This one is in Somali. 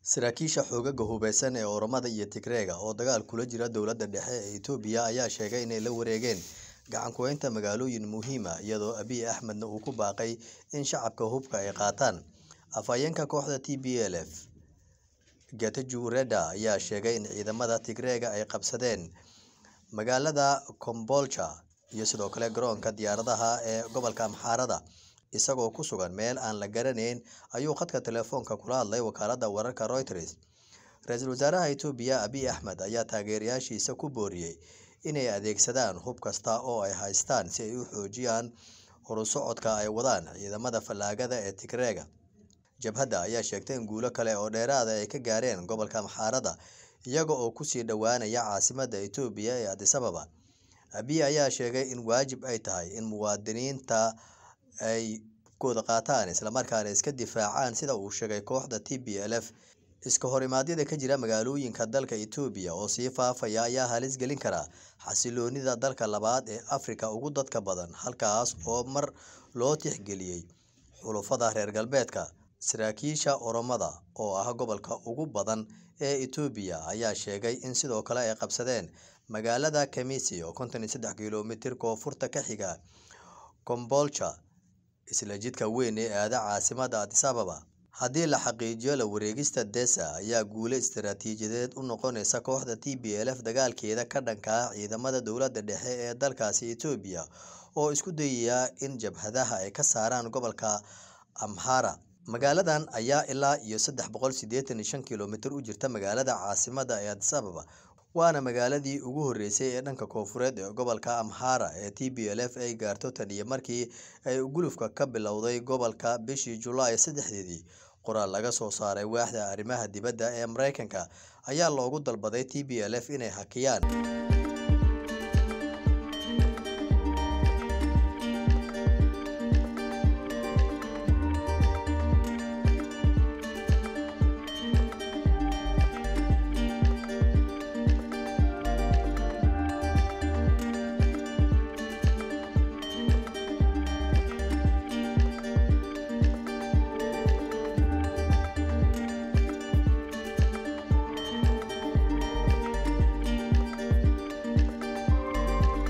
Saraakiisha xoogagga hubeysan ee Oromada iyo Tigreega oo dagaal kula jira dowladda dhexe ee Itoobiya ayaa sheegay inay la wareegeen gacan ku haynta magaalooyin muhiim ah iyadoo Abiy Ahmedna uu ku baaqay in shacabka hubka ay qaataan. Afhayeenka kooxda TPLF, Getachew Reda ayaa sheegay in ciidamada Tigreega ay qabsadeen magaalada Kombolcha iyo sidoo kale garoonka diyaaradaha ee gobolka Amxaarada. Isagoo ku sugan meel aan la garanayn ayuu khadka taleefanka kula hadlay wakaaladda wararka Reuters. Ra'iisul Wasaaraha Itoobiya Abiy Ahmed ayaa taageerayaashiisa ku booriyay inay adeegsadaan hub kasta oo ay haystaan si ay u xoojiyaan horusocodka ay wadaan ciidamada fallaagada ee Tigreega. Jabhadda ayaa sheegtay in guulo kale oo dheeraad ah ay ka gaareen gobolka Amxaarada iyaga oo kusii dhowaanaya caasimadda Itoobiya ee Addis Ababa. Abiy ayaa sheegay in waajib ay tahay in muwaadiniinta ay hubkooda qaataan isla markaana iska difaacaan sida uu sheegay kooxda TPLF. Iska horimaadyada ka jira magaalooyinka dalka Itoobiya oo sii faafaya ayaa halis gelin kara xasilloonida dalka labaad ee Afrika ugu dadka badan halkaas oo mar loo tixgeliyay xulafada reer galbeedka. Saraakiisha Oromada oo ah gobolka ugu badan ee Itoobiya ayaa sheegay in sidoo kale ay qabsadeen magaalada Kemisi oo konton iyo sedex kiiloomitir koonfurta ka xiga Kombolcha, isla jidka weyn ee aada caasimadda Addis Ababa. Haddii la xaqiijiyo la wareegista Desa ayaa guulo istiraatiijiyadeed u noqonaysa kooxda TPLF dagaalkeeda ka dhanka ah ciidamada dowladda dhexe ee dalkaasi Itoobiya oo isku dayaya in jabhadaha ay ka saaraan gobolka Amhara. Magaaladan ayaa ilaa iyo sedex boqol sideetan iyo shan kiiloomitir u jirta magaalada caasimadda ee Addis Ababa, waana magaaladii ugu horeysay ee dhanka koonfureed ee gobolka Amhara ee TPLF ay gaarto tan iyo markii ay gulufka ka bilowday gobolka bishii Julaay sedexdeedii. Qoraal laga soo saaray waaxda arrimaha dibadda ee Mareykanka ayaa loogu dalbaday TPLF inay hakiyaan